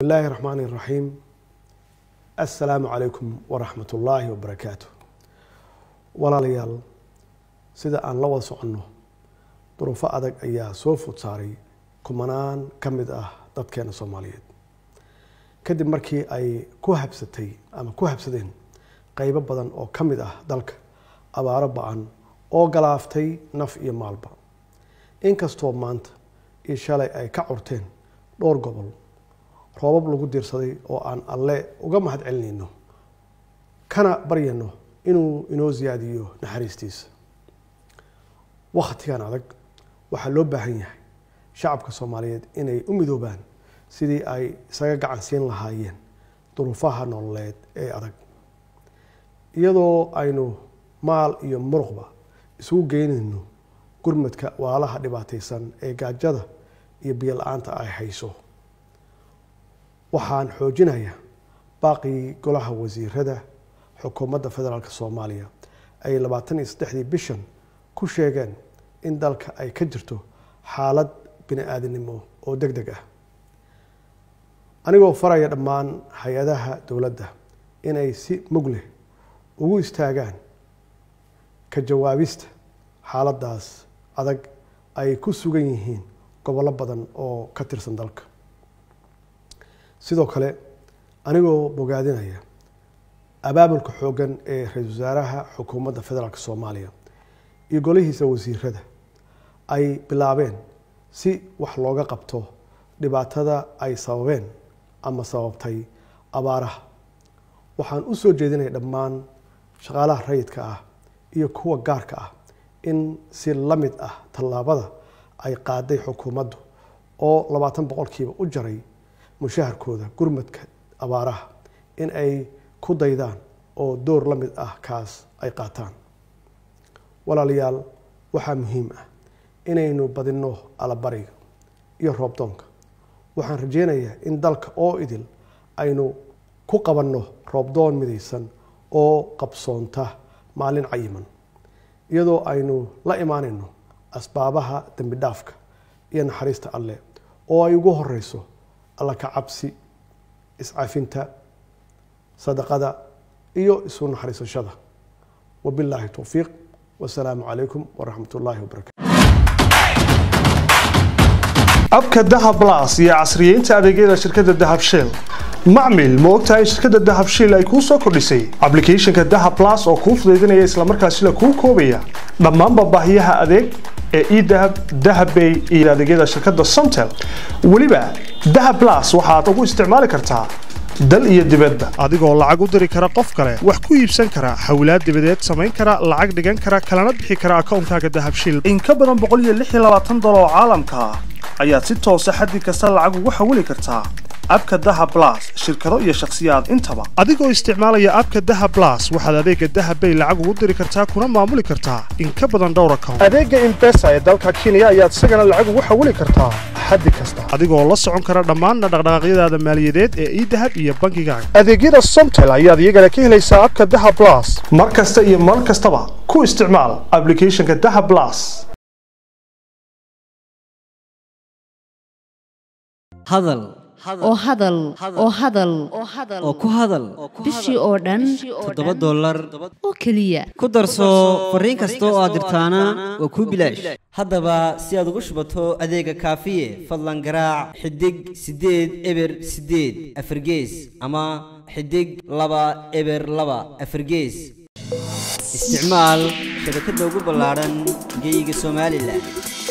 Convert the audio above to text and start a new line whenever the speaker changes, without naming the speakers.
bismillahi raxmaani raxiim assalaamu calaykum waraxmat ullaahi wabarakaatu walaalayaal sida aan la wada soconno duruufo adag ayaa soo food saaray kumanaan ka mid ah dadkeena soomaaliyeed kadib markii ay ku habsatay ama ku habsadeen qeybo badan oo ka mid ah dalka abaaro ba-an oo galaaftay naf iyo maalba inkastoo maanta iyo shalay ay ka curteen dhowr gobol roobab lagu diirsaday oo aan alle uga mahad celinayno kana baryano inuu inoo siyaadiyo naxariistiisa wakhtigan adag waxaa loo baahan yahay shacabka soomaaliyeed inay u midoobaan sidii ay isaga gacan siin lahaayeen duruufaha nololeed ee adag iyadoo aynu maal iyo muruqba isugu geynayno gurmadka waalaha dhibaataysan ee gaajada iyo biyo la-aanta ay hayso waxaan xoojinayaa baaqii golaha wasiirada xukuumadda federaalk soomaaliya ay labaatan iyo saddexdii bishan ku sheegeen in dalka ay ka jirto xaalad bini aadamnimo oo deg deg ah anigoo faraya dhammaan hay-adaha dowladda inay si mug leh ugu istaagaan ka jawaabista xaaladdaas adag ay ku sugan yihiin gobollo badan oo ka tirsan dalka sidoo kale anigoo bogaadinaya abaabulka xooggan ee ra-iisul wasaaraha xukuumadda federaalk soomaaliya iyo golihiisa wasiirada ay bilaabeen si wax looga qabto dhibaatada ay sababeen ama sababtay abaaraha waxaan u soo jeedinaya dhammaan shaqaalaha rayidka ah iyo kuwa gaarka ah in si la mid ah tallaabada ay qaaday xukuumaddu oo labaatan boqolkiiba u jaray mushaharkooda gurmadka abaaraha in ay ku daydaan oo door la mid ah kaas ay qaataan walaalayaal waxaa muhiim ah inaynu badinno alabariga iyo roobdoonka waxaan rajeynayaa in dalka oo idil aynu ku qabanno roobdoon midaysan oo qabsoonta maalin cayiman iyadoo aynu la imaanayno asbaabaha dembi dhaafka iyo naxariista alleh oo ay ugu horeyso alla ka cabsi iscafinta sadaqada iyo isu naxariisashada wabilaahi towfiiq wasalaamu calaykum waraxmat ullaahi wabarakatu
abka dahab blas iyo casriyeynta adeegyada shirkadda dahab shell macmil ma ogtahay in shirkadda dahab shell ay kuu soo kordhisay ablicathonka dahab blas oo kuu fudaydinaya islamarkaasina kuu koobaya dhammaanba baahiyaha adeeg ee edahab dahabbay iyo adeegyada shirkadda somtel weliba dahab blas waxaad ugu isticmaali kartaa dal iyo dibadba adigoo lacag u diri kara qof kale wax ku iibsan kara xawlaad dibadeed samayn kara lacag dhigan kara kalana bixi kara akoonkaaga dahab shell in ka badan boqol iyo lix iyo labaatan dolar oo caalamka ah ayaad si toosa xaddi kasta lacag ugu xawili kartaa abka daha blas shirkado iyo shakhsiyaad intaba adigoo isticmaalaya abka daha blas waxaad adeega dahabbay lacag ugu diri kartaa kuna maamuli kartaa in ka badan dhowr account adeega imbesa ee dalka kenya ayaad isagana lacag ugu xawili kartaa xaddi kasta adigoo la socon kara dhammaan dhaqdhaqaaqyadaada maaliyadeed ee idahab iyo bankigaaga adeegyada somtel ayaad iyagana ka helaysaa abka daha blas mar kasta iyo mar kastaba ku isticmaal ablicathonka daha blas
hadal
oo hadal oo hadal
oo ku hadal
bishii oo dhan
toddoba dollar
oo keliya
ku darso fariin kasta oo aad dirtaana waa kuu bilaash haddaba si aad ugu shubato adeega kaafiye fadlan garaac xidig siddeed eber siddeed afargees ama xidig laba eber laba afargees isticmaal shabakadda ugu ballaadhan geyga somalilan